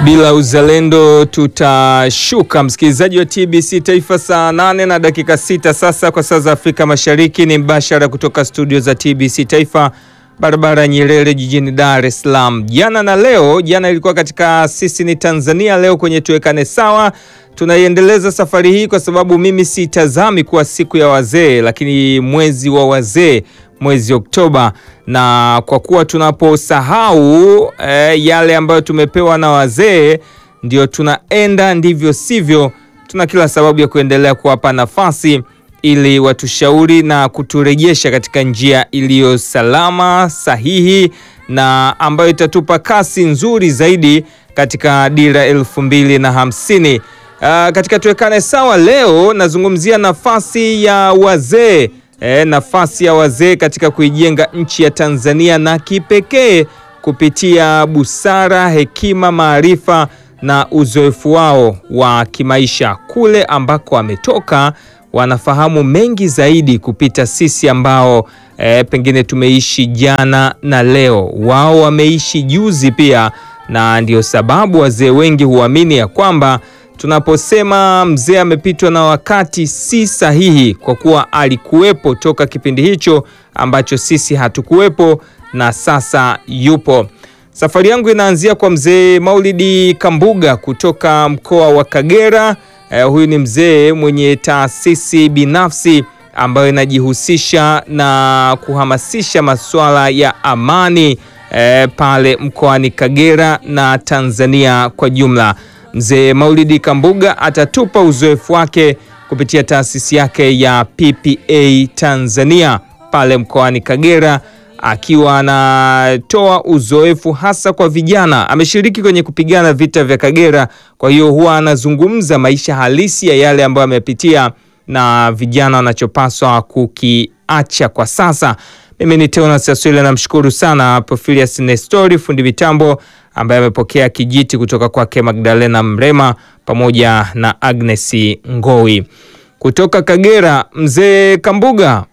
Bila uzalendo tutashuka. Msikilizaji wa TBC Taifa, saa nane na dakika sita sasa kwa saa za Afrika Mashariki. Ni mbashara kutoka studio za TBC Taifa, barabara Nyerere, jijini Dar es Salaam. Jana na leo, jana ilikuwa katika sisi ni Tanzania, leo kwenye tuwekane sawa. Tunaiendeleza safari hii kwa sababu mimi sitazami kuwa siku ya wazee, lakini mwezi wa wazee mwezi Oktoba, na kwa kuwa tunaposahau eh, yale ambayo tumepewa na wazee ndio tunaenda ndivyo sivyo, tuna kila sababu ya kuendelea kuwapa nafasi ili watushauri na kuturejesha katika njia iliyo salama, sahihi na ambayo itatupa kasi nzuri zaidi katika dira elfu mbili na hamsini. Uh, katika tuwekane sawa leo nazungumzia nafasi ya wazee E, nafasi ya wazee katika kuijenga nchi ya Tanzania na kipekee kupitia busara, hekima, maarifa na uzoefu wao wa kimaisha. Kule ambako wametoka wanafahamu mengi zaidi kupita sisi ambao e, pengine tumeishi jana na leo. Wao wameishi juzi pia, na ndio sababu wazee wengi huamini ya kwamba tunaposema mzee amepitwa na wakati si sahihi, kwa kuwa alikuwepo toka kipindi hicho ambacho sisi hatukuwepo na sasa yupo. Safari yangu inaanzia kwa mzee Maulidi Kambuga kutoka mkoa wa Kagera. Eh, huyu ni mzee mwenye taasisi binafsi ambayo inajihusisha na kuhamasisha masuala ya amani eh, pale mkoani Kagera na Tanzania kwa jumla. Mzee Maulidi Kambuga atatupa uzoefu wake kupitia taasisi yake ya PPA Tanzania pale mkoani Kagera, akiwa anatoa uzoefu hasa kwa vijana. Ameshiriki kwenye kupigana vita vya Kagera, kwa hiyo huwa anazungumza maisha halisi ya yale ambayo amepitia na vijana wanachopaswa kukiacha kwa sasa. Mimi ni Teonas Aswile, namshukuru sana Profilius Nestori fundi mitambo ambaye amepokea kijiti kutoka kwake Magdalena Mrema pamoja na Agnes Ngowi kutoka Kagera. Mzee Kambuga,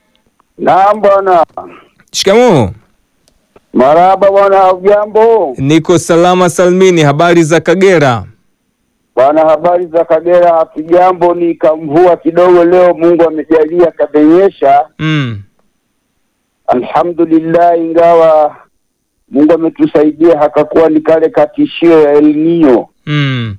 Naam bwana. shikamoo. Marahaba bwana, hujambo? Niko salama salmini, habari za Kagera? Bwana, habari za Kagera? Hatujambo, ni kamvua kidogo leo, Mungu amejalia kabenyesha, Mm. alhamdulillah, ingawa Mungu ametusaidia hakakuwa ni kale katishio ya El Nino. Mm.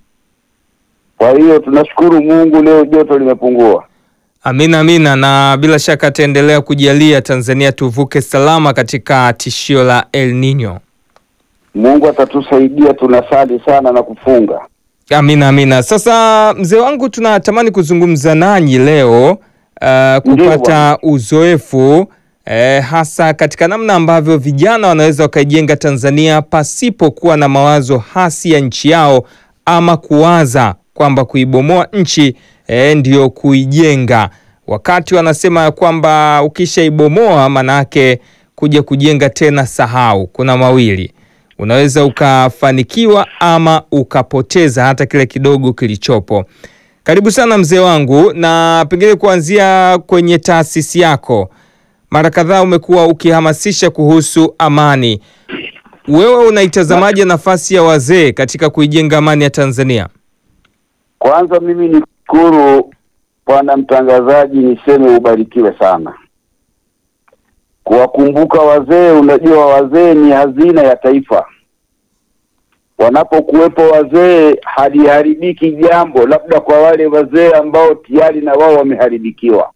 Kwa hiyo tunashukuru Mungu, leo joto limepungua. Amina, amina, na bila shaka ataendelea kujalia Tanzania tuvuke salama katika tishio la El Nino. Mungu atatusaidia, tunasali sana na kufunga. Amina, amina. Sasa mzee wangu, tunatamani kuzungumza nanyi leo uh, kupata bwana. uzoefu eh, hasa katika namna ambavyo vijana wanaweza wakaijenga Tanzania pasipo kuwa na mawazo hasi ya nchi yao ama kuwaza kwamba kuibomoa nchi eh, ndiyo kuijenga, wakati wanasema ya kwamba ukishaibomoa manake kuja kujenga tena sahau. Kuna mawili unaweza ukafanikiwa ama ukapoteza hata kile kidogo kilichopo. Karibu sana mzee wangu, na pengine kuanzia kwenye taasisi yako, mara kadhaa umekuwa ukihamasisha kuhusu amani. Wewe unaitazamaje nafasi ya wazee katika kuijenga amani ya Tanzania? Kwanza mimi nikushukuru bwana mtangazaji, niseme ubarikiwe sana kuwakumbuka wazee. Unajua, wazee ni hazina ya taifa. Wanapokuwepo wazee, haliharibiki jambo, labda kwa wale wazee ambao tayari na wao wameharibikiwa.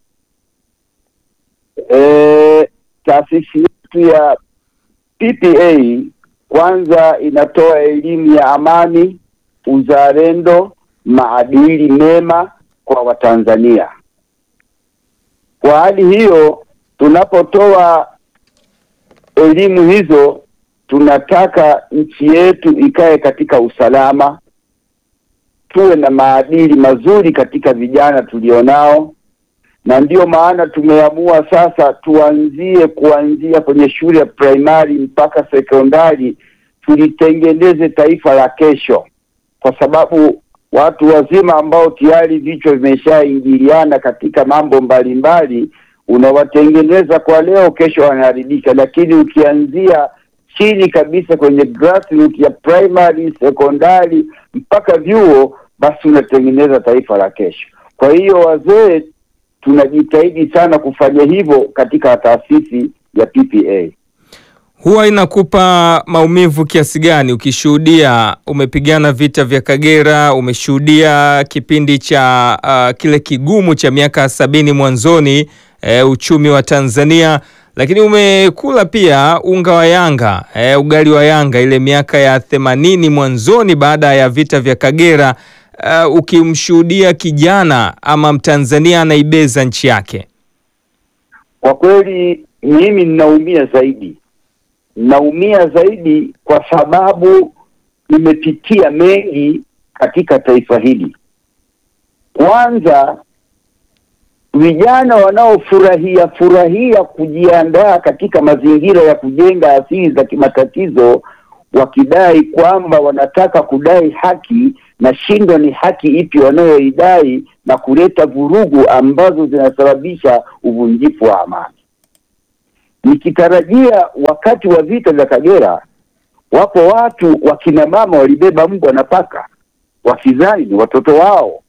E, taasisi yetu ya PPA kwanza inatoa elimu ya amani, uzalendo, maadili mema kwa Watanzania. Kwa hali hiyo, tunapotoa elimu hizo, tunataka nchi yetu ikae katika usalama, tuwe na maadili mazuri katika vijana tulionao, na ndiyo maana tumeamua sasa tuanzie kuanzia kwenye shule ya primary mpaka sekondari, tulitengeneze taifa la kesho, kwa sababu watu wazima ambao tayari vichwa vimeshaingiliana katika mambo mbalimbali, unawatengeneza kwa leo, kesho wanaharibika. Lakini ukianzia chini kabisa kwenye grassroots ya primary, sekondari mpaka vyuo, basi unatengeneza taifa la kesho. Kwa hiyo wazee tunajitahidi sana kufanya hivyo katika taasisi ya PPA. Huwa inakupa maumivu kiasi gani ukishuhudia, umepigana vita vya Kagera, umeshuhudia kipindi cha uh, kile kigumu cha miaka sabini mwanzoni, eh, uchumi wa Tanzania, lakini umekula pia unga wa Yanga, eh, ugali wa Yanga ile miaka ya themanini mwanzoni baada ya vita vya Kagera, uh, ukimshuhudia kijana ama Mtanzania anaibeza nchi yake. Kwa kweli mimi ninaumia zaidi, naumia zaidi kwa sababu nimepitia mengi katika taifa hili. Kwanza, vijana wanaofurahia furahia kujiandaa katika mazingira ya kujenga asili za kimatatizo, wakidai kwamba wanataka kudai haki na shindo ni haki ipi wanayoidai na kuleta vurugu ambazo zinasababisha uvunjifu wa amani. Nikitarajia wakati wa vita vya Kagera, wapo watu wakina mama walibeba mbwa na paka wakidhani ni watoto wao,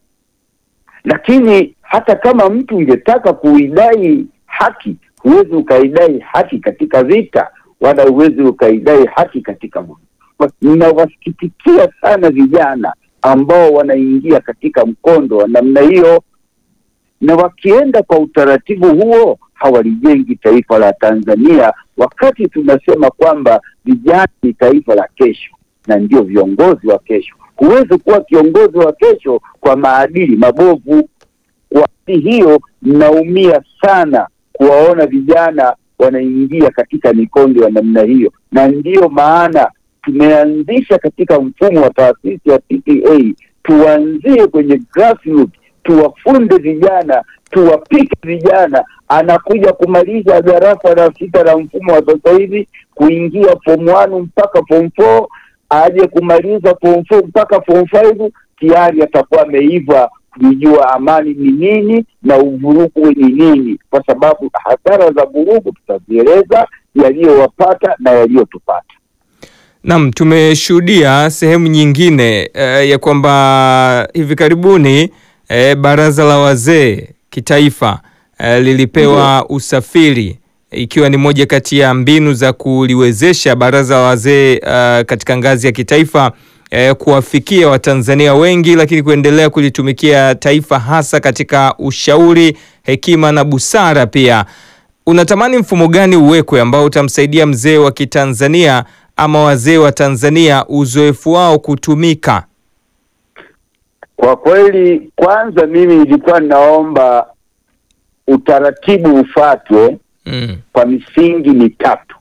lakini hata kama mtu ungetaka kuidai haki, huwezi ukaidai haki katika vita, wala huwezi ukaidai haki katika vurugu. Ninawasikitikia sana vijana ambao wanaingia katika mkondo wa namna hiyo, na wakienda kwa utaratibu huo hawalijengi taifa la Tanzania, wakati tunasema kwamba vijana ni taifa la kesho na ndio viongozi wa kesho. Huwezi kuwa kiongozi wa kesho kwa maadili mabovu. Kwa hali hiyo, mnaumia sana kuwaona vijana wanaingia katika mikondo ya namna hiyo, na ndiyo maana tumeanzisha katika mfumo wa taasisi ya PPA, tuanzie kwenye grassroots, tuwafunde vijana, tuwapike vijana. Anakuja kumaliza darasa la sita la mfumo wa sasa hivi, kuingia form one mpaka form four, aje kumaliza form four mpaka form five, tayari atakuwa ameiva kujua amani ni nini na uvurugu ni nini, kwa sababu hasara za vurugu tutazieleza, yaliyowapata na yaliyotupata. Naam, tumeshuhudia sehemu nyingine eh, ya kwamba hivi karibuni eh, baraza la wazee kitaifa eh, lilipewa usafiri ikiwa ni moja kati ya mbinu za kuliwezesha baraza la wazee eh, katika ngazi ya kitaifa eh, kuwafikia Watanzania wengi, lakini kuendelea kulitumikia taifa hasa katika ushauri, hekima na busara pia. Unatamani mfumo gani uwekwe ambao utamsaidia mzee wa Kitanzania ama wazee wa Tanzania uzoefu wao kutumika? Kwa kweli, kwanza mimi nilikuwa ninaomba utaratibu ufuatwe Mm. kwa misingi mitatu.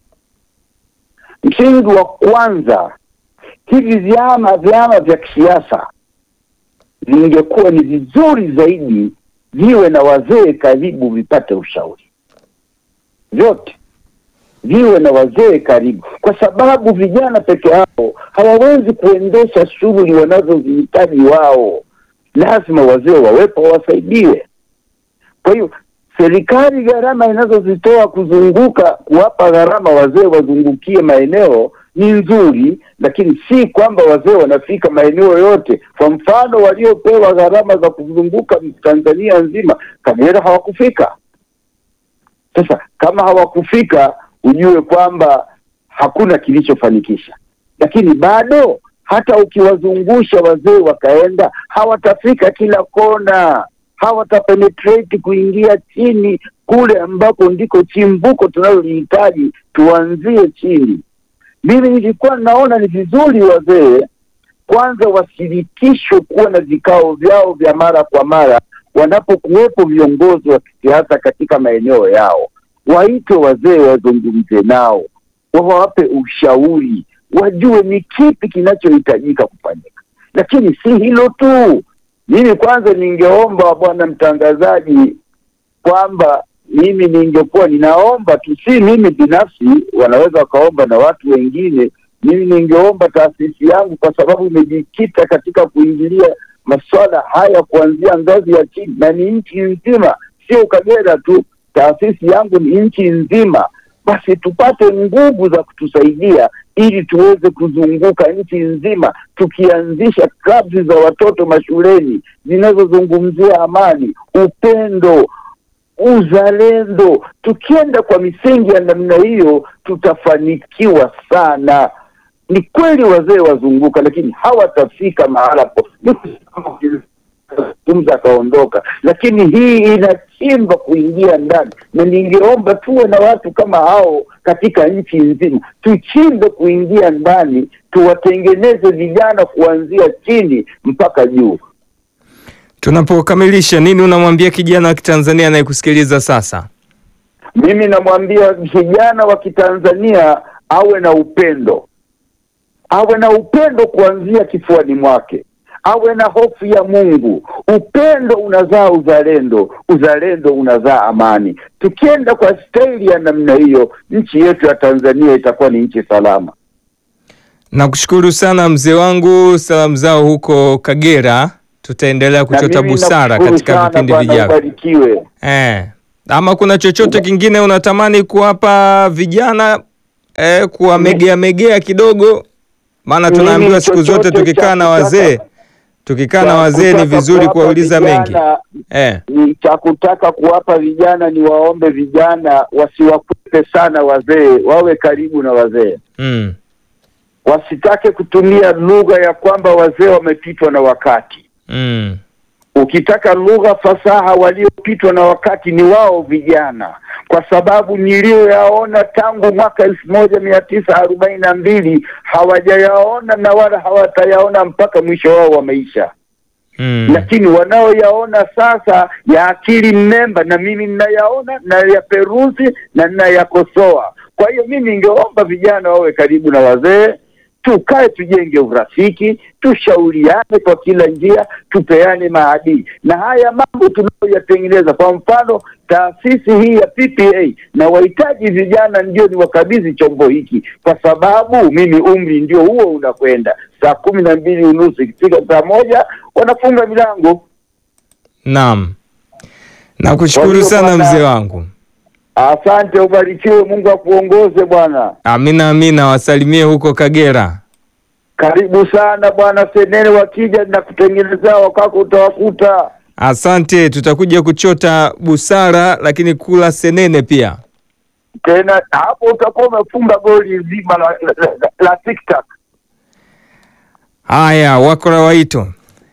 Msingi wa kwanza, hivi vyama vyama vya kisiasa vingekuwa ni vizuri zaidi viwe na wazee karibu, vipate ushauri vyote viwe na wazee karibu, kwa sababu vijana peke yao hawawezi kuendesha shughuli wanazozihitaji wao. Lazima wazee wawepo wasaidiwe. Kwa hiyo serikali gharama inazozitoa kuzunguka kuwapa gharama wazee wazungukie maeneo ni nzuri, lakini si kwamba wazee wanafika maeneo yote. Kwa mfano, waliopewa gharama za kuzunguka Tanzania nzima, Kagera hawakufika. Sasa kama hawakufika, ujue kwamba hakuna kilichofanikisha, lakini bado hata ukiwazungusha wazee wakaenda, hawatafika kila kona, hawatapenetrate kuingia chini kule ambako ndiko chimbuko tunalolihitaji. Tuanzie chini. Mimi nilikuwa naona ni vizuri wazee kwanza washirikishwe kuwa na vikao vyao vya mara kwa mara wanapokuwepo viongozi wa kisiasa katika maeneo yao, waitwe wazee wazungumze nao, wawape ushauri, wajue ni kipi kinachohitajika kufanyika. Lakini si hilo tu, mimi kwanza ningeomba bwana mtangazaji kwamba mimi ningekuwa ninaomba tu, si mimi binafsi, wanaweza wakaomba na watu wengine. Mimi ningeomba taasisi yangu, kwa sababu imejikita katika kuingilia masuala haya kuanzia ngazi ya chini na ni nchi nzima, sio Kagera tu. Taasisi yangu ni nchi nzima. basi tupate nguvu za kutusaidia ili tuweze kuzunguka nchi nzima, tukianzisha klabu za watoto mashuleni zinazozungumzia amani, upendo, uzalendo. Tukienda kwa misingi ya namna hiyo, tutafanikiwa sana. Ni kweli wazee wazunguka, lakini hawatafika mahala po zungumza akaondoka, lakini hii inachimba kuingia ndani, na ningeomba tuwe na watu kama hao katika nchi nzima, tuchimbe kuingia ndani, tuwatengeneze vijana kuanzia chini mpaka juu. Tunapokamilisha, nini unamwambia kijana wa Kitanzania anayekusikiliza sasa? Mimi namwambia kijana wa Kitanzania awe na upendo, awe na upendo kuanzia kifuani mwake, awe na hofu ya Mungu. Upendo unazaa uzalendo, uzalendo unazaa amani. Tukienda kwa staili ya namna hiyo, nchi yetu ya Tanzania itakuwa ni nchi salama. Nakushukuru sana mzee wangu, salamu zao huko Kagera. Tutaendelea kuchota Na mimi busara nakushukuru katika sana vipindi Bwana, vijavyo. ubarikiwe. Eh, ama kuna chochote kingine unatamani kuwapa vijana eh, kuwamegea megea kidogo? Maana Mimi tunaambiwa siku zote chochote tukikaa cha na kutaka- wazee tukikaa na cha wazee ni kutaka vizuri kuwapa kuwauliza mengi vijana eh. ni cha kutaka kuwapa vijana ni waombe vijana wasiwakwepe sana wazee, wawe karibu na wazee, Mm. wasitake kutumia lugha ya kwamba wazee wamepitwa na wakati. Mm. Ukitaka lugha fasaha, waliopitwa na wakati ni wao vijana, kwa sababu niliyoyaona tangu mwaka elfu moja mia tisa arobaini na mbili hawajayaona na wala hawatayaona mpaka mwisho wao wa maisha Mm. lakini wanaoyaona sasa ya akili mnemba, na mimi ninayaona na yaperuzi na ninayakosoa. Kwa hiyo mimi ningeomba vijana wawe karibu na wazee, tukae, tujenge urafiki, tushauriane kwa kila njia, tupeane maadili, na haya mambo tunayoyatengeneza, kwa mfano taasisi hii ya PPA, na wahitaji vijana ndio ni wakabidhi chombo hiki, kwa sababu mimi umri ndio huo unakwenda saa kumi na mbili unusu ikifika saa moja wanafunga milango. Naam. Nakushukuru Kwa hiyo sana bwana- mzee wangu. Asante, ubarikiwe, Mungu akuongoze bwana. Amina amina, wasalimie huko Kagera. Karibu sana bwana Senene, wakija na kutengenezea wakako utawakuta. Asante, tutakuja kuchota busara lakini kula senene pia. Tena hapo utakuwa umefunga goli zima la, la, la, la TikTok. Haya, wakora waito.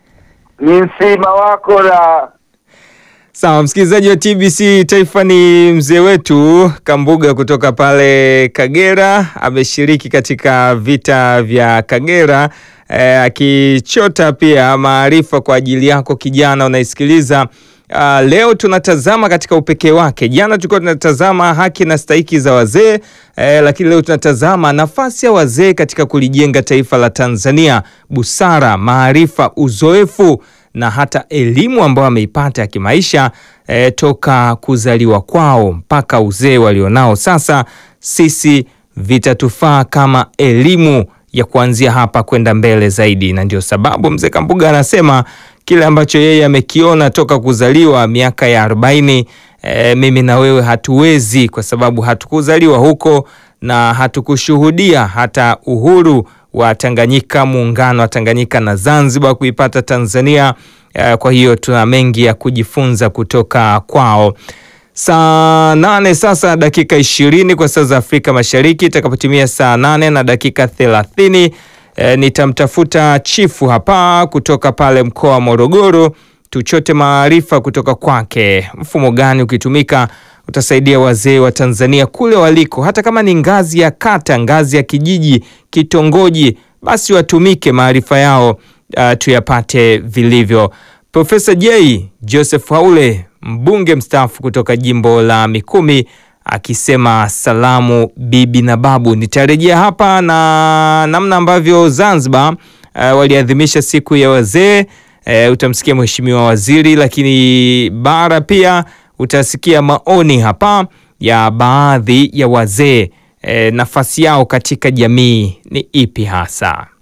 Ni msima wako la Sawa, msikilizaji wa TBC Taifa, ni mzee wetu Kambuga kutoka pale Kagera, ameshiriki katika vita vya Kagera eh, akichota pia maarifa kwa ajili yako kijana unaisikiliza. Uh, leo tunatazama katika upekee wake. Jana tulikuwa tunatazama haki na stahiki za wazee eh, lakini leo tunatazama nafasi ya wazee katika kulijenga taifa la Tanzania, busara, maarifa, uzoefu na hata elimu ambayo ameipata ya kimaisha eh, toka kuzaliwa kwao mpaka uzee walionao sasa. Sisi vitatufaa kama elimu ya kuanzia hapa kwenda mbele zaidi, na ndio sababu mzee Kambuga anasema kile ambacho yeye amekiona toka kuzaliwa miaka ya arobaini, eh, mimi na wewe hatuwezi, kwa sababu hatukuzaliwa huko na hatukushuhudia hata uhuru wa Tanganyika, muungano wa Tanganyika na Zanzibar kuipata Tanzania. Eh, Kwa hiyo tuna mengi ya kujifunza kutoka kwao. Saa nane sasa dakika ishirini kwa saa za Afrika Mashariki. Itakapotimia saa nane na dakika thelathini e, nitamtafuta chifu hapa kutoka pale mkoa wa Morogoro tuchote maarifa kutoka kwake. Mfumo gani ukitumika utasaidia wazee wa Tanzania kule waliko, hata kama ni ngazi ya kata, ngazi ya kijiji, kitongoji, basi watumike maarifa yao, uh, tuyapate vilivyo. Profesa J Joseph Haule mbunge mstaafu kutoka jimbo la Mikumi akisema salamu bibi na babu. Nitarejea hapa na namna ambavyo Zanzibar uh, waliadhimisha siku ya wazee. Uh, utamsikia mheshimiwa waziri, lakini bara pia utasikia maoni hapa ya baadhi ya wazee. Uh, nafasi yao katika jamii ni ipi hasa?